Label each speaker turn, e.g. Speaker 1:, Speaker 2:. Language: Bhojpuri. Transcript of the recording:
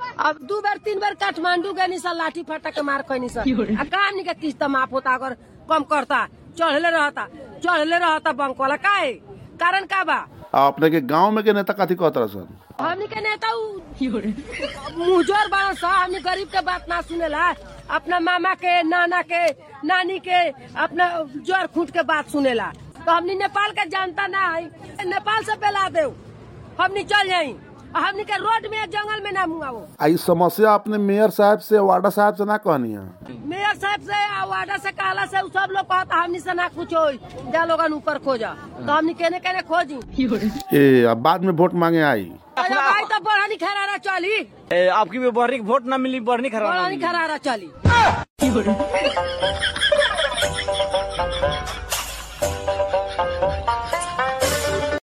Speaker 1: अब दू बार तीन बार काठमांडू गए सा लाठी फटा के मार कैनी सा आ का हमनी के किस्त माफ होता अगर कम करता चढ़ले रहता चढ़ले रहता बैंक वाला का है कारण का बा
Speaker 2: आ अपने के गांव में के नेता कथी कहत रह सन
Speaker 1: हमनी के नेता उ मुजोर बड़ा सा हमनी गरीब के बात ना सुनेला अपना मामा के नाना के नानी के अपना जोर खूट के बात सुनेला तो हमनी नेपाल के जानता ना है नेपाल से बेला दे हमनी चल जाई आ हमनी के रोड में जंगल में ना मुआवो
Speaker 2: आ ई समस्या अपने मेयर साहब से वार्डा साहब से ना कहनी है
Speaker 1: मेयर साहब से आ वार्डा से कहला से उ सब लोग कहता हमनी से ना कुछ होई जा लोगन ऊपर खोजा तो हमनी केने केने खोजी
Speaker 2: ए अब बाद में वोट मांगे आई
Speaker 1: अरे भाई तो बढ़नी खरारा चली
Speaker 3: ए, आपकी भी बढ़नी वोट ना मिली बढ़नी खराब
Speaker 1: बढ़नी खरारा चली